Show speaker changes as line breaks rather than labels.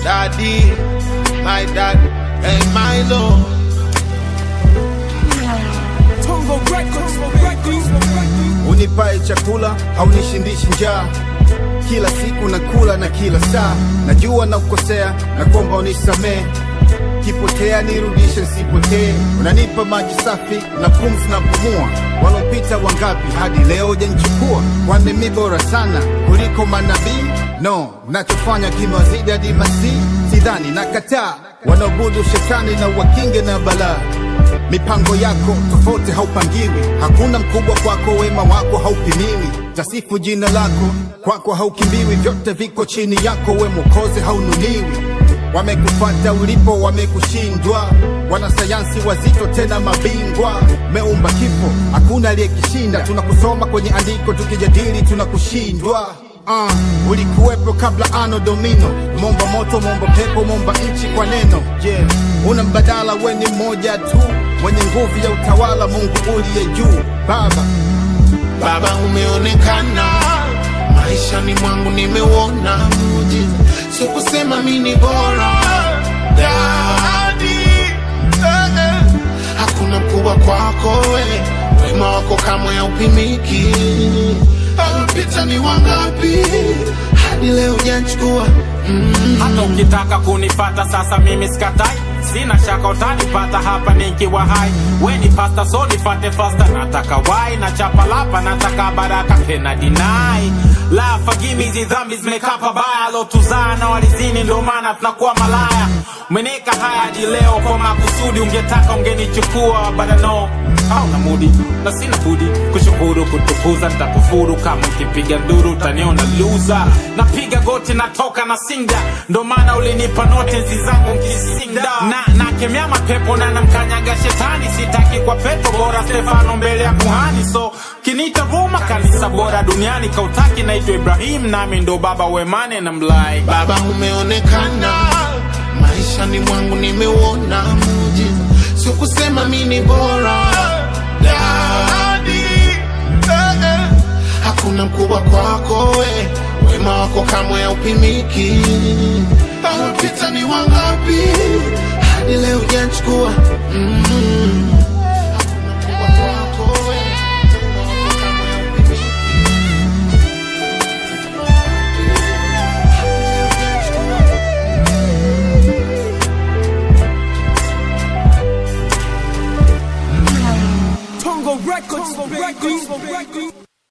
daddy, my dad, and my lord.
Tongo Records, Records,
unipae chakula haunishindishi njaa kila siku nakula na kila saa najua na kukosea na kuomba unisamee kipotea nirudishe nsipotee unanipa maji safi na pumzi na pumua walopita wangapi hadi leo janichukua kwani mi bora sana kuliko manabii no nachofanya kimewazidi hadi masii sidhani na kataa wanaobudu shetani na wakinge na balaa mipango yako tofauti haupangiwi hakuna mkubwa kwako wema wako haupimiwi tasifu jina lako kwako haukimbiwi vyote viko chini yako we mokozi haunuliwi wamekufata ulipo wamekushindwa wanasayansi wazito tena mabingwa meumba kifo hakuna aliyekishinda tunakusoma kwenye andiko tukijadili tunakushindwa Uh, ulikuwepo kabla ano domino momba moto momba pepo momba nchi kwa neno yeah. una mbadala weni mmoja tu mwenye nguvu ya utawala mungu uliye juu baba
Baba umeonekana maishani mwangu, nimeuona muujiza, sio kusema mi ni bora Daddy, eh, eh. hakuna mkubwa kwako we, wema wako kamwe haupimiki. Alipita ni wangapi hadi leo hujanichukua mm.
hata ukitaka kunipata sasa mimi sikatai sina shaka utanipata hapa nikiwa hai weni pasta so nifate fasta nataka wai na chapalapa nataka baraka tena dinai la fagimi hizi dhambi zimekaa pabaya lotuzaa na walizini ndo maana tunakuwa malaya umeneka haya hadi leo kwa makusudi ungetaka ungenichukua badano hauna mudi na sina budi kushukuru kutukuza nitakufuru kama ukipiga nduru utaniona luza napiga goti natoka na sinda ndo maana ulinipa notezi zangu nkisinda na nakemea mapepo na namkanyaga shetani sitaki kwa pepo bora stefano mbele ya kuhani so kinita roma kanisa bora duniani kautaki naitwa ibrahim nami ndo baba wemane na mlai
Baba umeonekana maishani mwangu, nimeuona muujiza, sio kusema mi ni bora Daddy, eh, eh. hakuna mkubwa kwako we, wema wako kamwe haupimiki. Alopita ni wangapi hadi leo hujanichukua mm.